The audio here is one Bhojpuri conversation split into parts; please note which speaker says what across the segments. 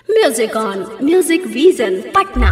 Speaker 1: Music on Music Vision Patna.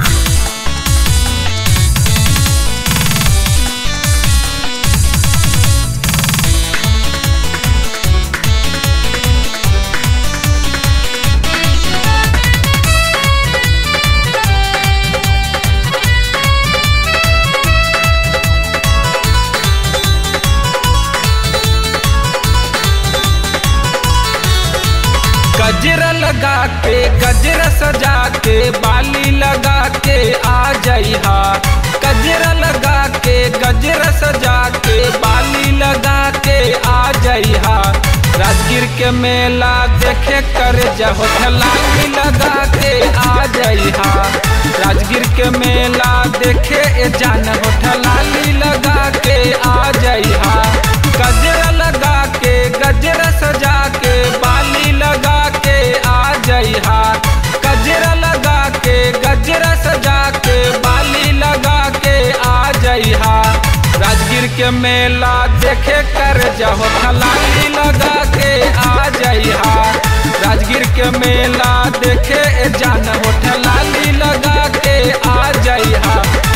Speaker 2: गजरा लगा के गजरा सजा के बाली लगा के आ जइहा गजरा लगा के गजरा सजा के बाली लगा के आ जइहा राजगीर के मेला देखे कर जहो लाली लगा के आ जइहा राजगीर के मेला देखे ए जान हो लाली लगा के आ जइहा गजरा लगा के गजरा सजा के बाली लगा के आ जइहा गजरा लगा के गजरा सजा के बाली लगा के आ जइहा राजगीर के मेला देखे कर जहो लाली लगा के आ जइहा राजगीर के मेला देखे ए जान हो लाली लगा के आ जइहा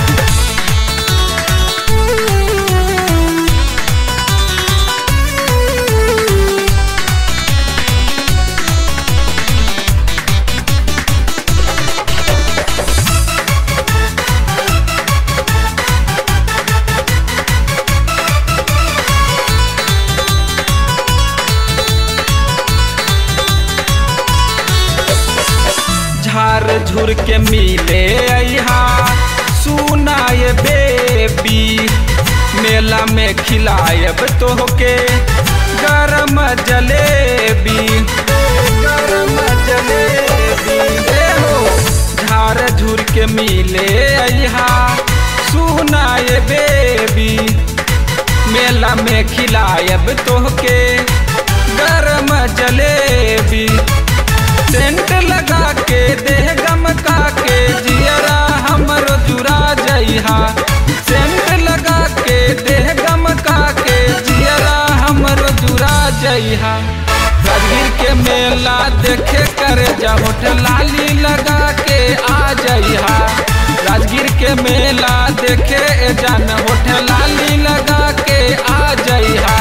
Speaker 2: झार झुर के मिले अहा सुनाए बेबी मेला में खिलायब तोहके गरम जलेबी गरम जलेबी ए हो झार झुर के मिले अहा सुनाए बेबी मेला में खिलायब तोहके गरम जलेबी सेंट लगा के देह गमका के जियरा हमरो जुरा जइहा सेंट लगा के देह गमका के जियरा हमरो जुरा जइहा राजगीर के मेला देखे कर जहोठ लाली लगा के आ जइहा राजगीर के मेला देखे जान होठ लाली लगा के आ जइहा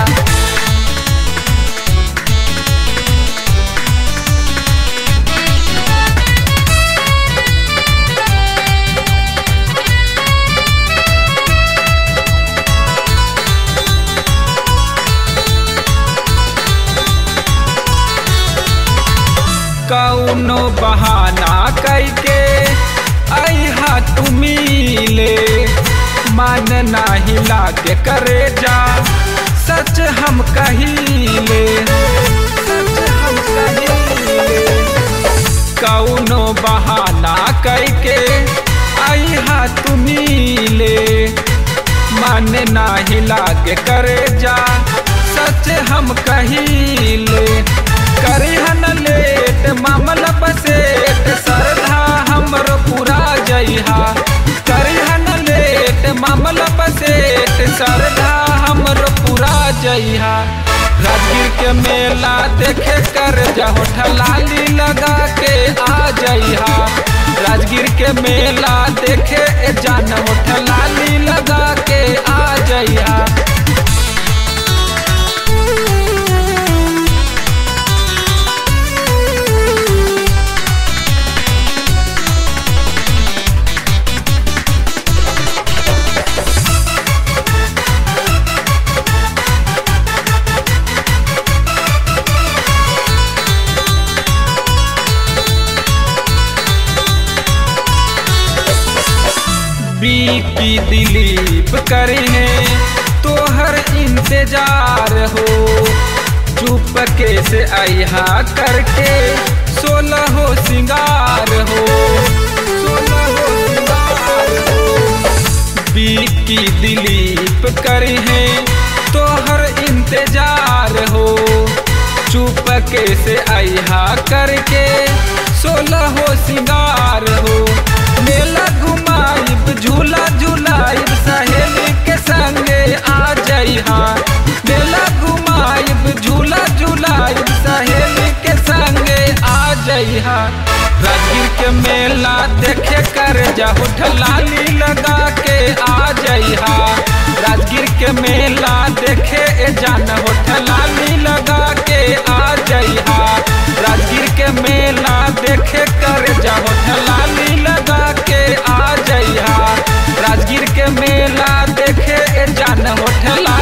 Speaker 2: कौनो बहाना कैके अहा तू मिले मन नाही लागे करे जा सच हम कहिले सच हम कहिले कौनो बहाना कैके अहा तू मिले मन नाही लागे करे जा सच हम कहिले करिहन लेट मामला बसेट सरधा हमरो पूरा जइहा करिहन लेट मामला बसेट सरधा हमरो पूरा जइहा राजगीर के मेला देखे कर जहो ठलाली लगा के आ जइहा राजगीर के मेला देखे जान हो ठलाली लगा के आ जइहा बीपी दिलीप करे तोहर इंतजार हो चुप के से अहा करके सोलह हो सिंगार हो सोलह हो सिंगार हो बीपी दिलीप करे तोहर इंतजार हो चुप के से अहा करके सोलह हो सिंगार हो मेला घुमाइब झूला झूलाइब सहेली के संगे आ जइहा मेला घुमाइब झूला झूलाइब सहेली के संगे आ जइहा राजगीर के मेला देखे कर जाहु लाली लगा के आ जइहा राजगीर के मेला देखे ए जान होठ लाली लगा के आ जइहा राजगीर के मेला देखे कर जाहु लाली लगा के आ जइहा राजगीर के मेला देखे ए जान होठ लाली